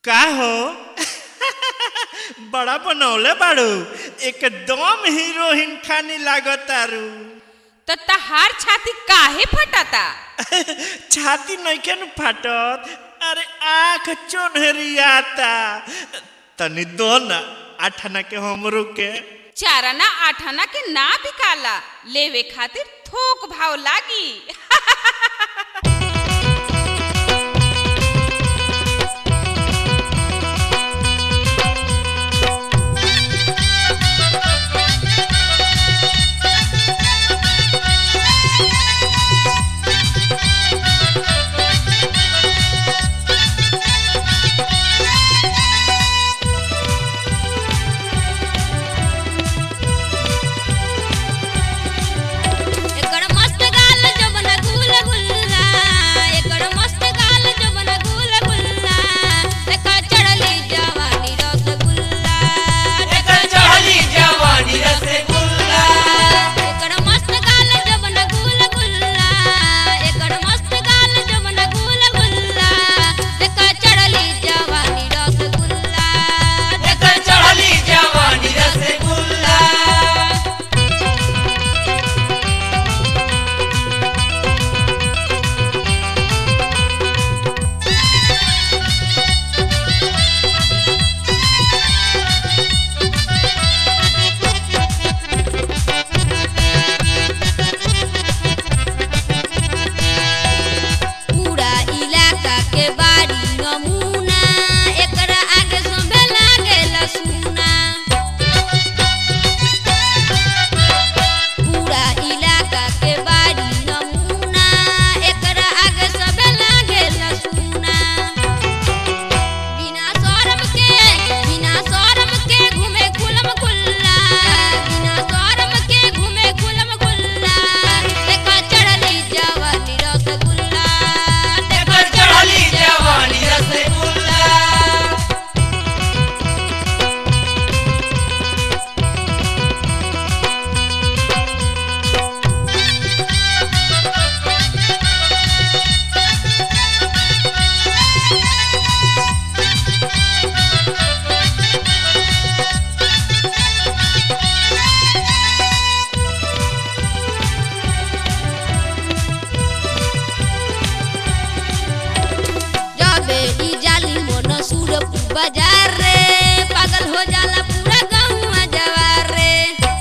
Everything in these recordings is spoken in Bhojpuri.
का हो बड़ा बनौले बाड़ू एकदम हीरोइन खानी लागतारू तो तहार छाती काहे फटाता छाती नइखे न फाटत अरे आँख चोनहरियाता तनी दो न आठाना के हमरो के चाराना आठाना के ना बिकाला लेवे खातिर थोक भाव लागी एकड़ मस्त गाल जवन गुल गुल्ला एकड़ मस्त गाल जवन गुल गुल्ला देखा चढ़ली जवानी रसगुल्ला एकर चढ़ली जवानी रसगुल्ला एकड़ मस्त गाल जवन गुल गुल्ला एकड़ मस्त गाल जवन गुल गुल्ला देखा चढ़ली जवानी रसगुल्ला एकर चढ़ली जवानी रसगुल्ला पूरा इलाका के बाड़ी नमूना एकरा आगे सबे लागेला सुना पूरा इलाका के बाड़ी नमूना एकरा आगे सबे लागेला सुना बिना शरम के बिना शरम के घूमे खुलम खुल्ला बिना शरम के घूमे खुलम खुल्ला देखा चढ़ली जवानी रसगुल्ला एकर चढ़ली जवानी रसगुल्ला जबे ई जाली मन सूरपुर बाजार रे पागल हो जाला पूरा गाँव जवार रे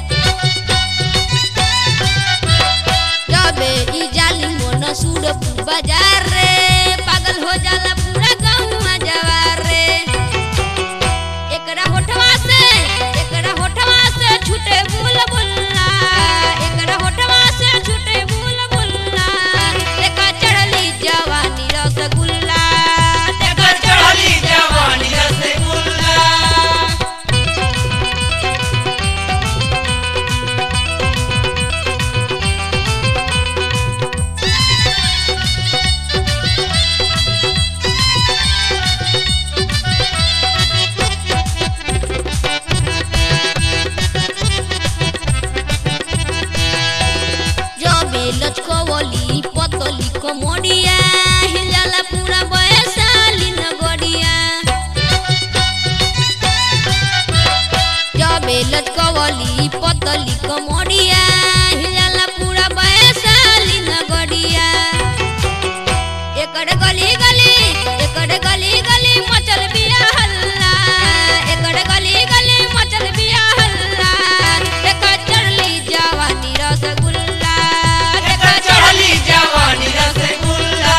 जबे ई जाली मन सूरपुर बाजार रे पागल हो जाला पूरा गाँव जवार रे एकरा होठवा से एकरा होठवा से छूटे बुल बुल्ला एकरा होठवा से छूटे बुल बुल्ला देखा चढ़ली जवानी रसगुल्ला एकर चढ़ली जवानी रसगुल्ला जबे लचकवली पतली कमरिया हिलाला पूरा बयसाली नगरिया जबे लचकवली पतली कमरिया हिलाला पूरा बयसाली नगरिया एकड़ गली गली एकड़ गली गली मचल बिया हल्ला एकड़ गली गली मचल बिया हल्ला देखा चढ़ली जवानी रसगुल्ला एकर चढ़ली जवानी रसगुल्ला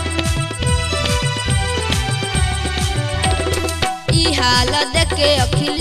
ई हाल देख के अखिल